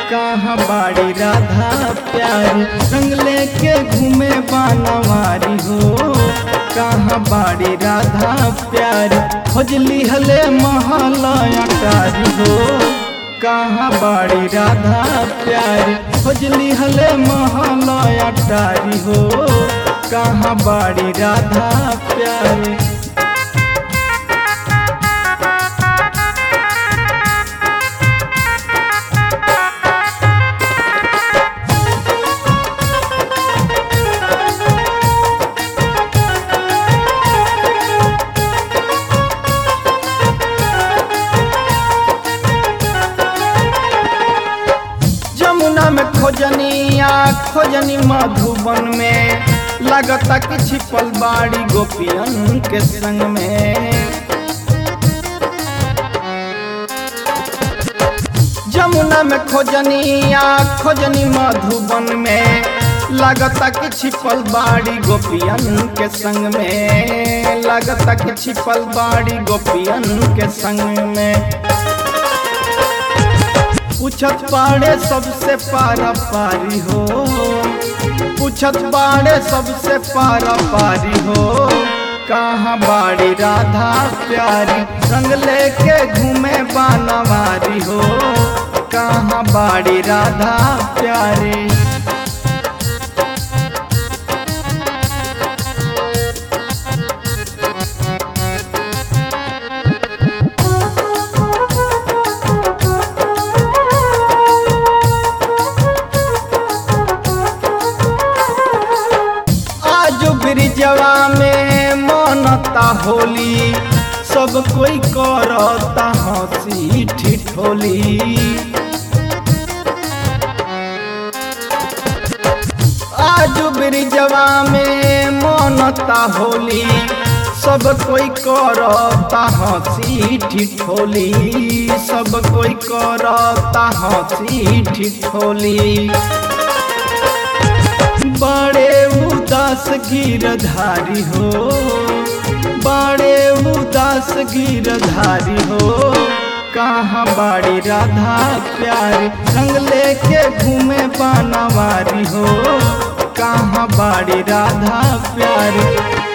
कहाँ बाड़ी राधा प्यारी रंग लेके घूमे बानवारी हो कहाँ बाड़ी राधा प्यारी खोजली हले महला अटारी हो कहाँ बाड़ी राधा प्यारी खोजली हले महला अटारी हो कहाँ बाड़ी राधा प्यारी जमुना में खोजनिया खोजनी मधुबन में लगता कि छिपल बाड़ी गोपियन के संग में जमुना में खोजनिया खोजनी मधुबन में लगता कि छिपल बाड़ी गोपियन के संग में लगता कि छिपल बाड़ी गोपियन के संग में पूछत बाड़े सबसे पारा पारी हो पूछत बाड़े सबसे पारा पारी हो कहाँ बाड़ी राधा प्यारी रंग लेके घूमे बानवारी हो कहाँ बाड़ी राधा प्यारी आज ब्रिजवा में मनता होली सब कोई करता हंसी ठिठोली आज ब्रिजवा में मनता होली सब कोई करता हंसी ठिठोली सब कोई करता हंसी ठिठोली बड़े उदास गिरधारी हो बड़े उदास गिरधारी हो कहाँ बाड़ी राधा प्यारी रंग लेके घूमे बानवारी हो कहाँ बाड़ी राधा प्यारी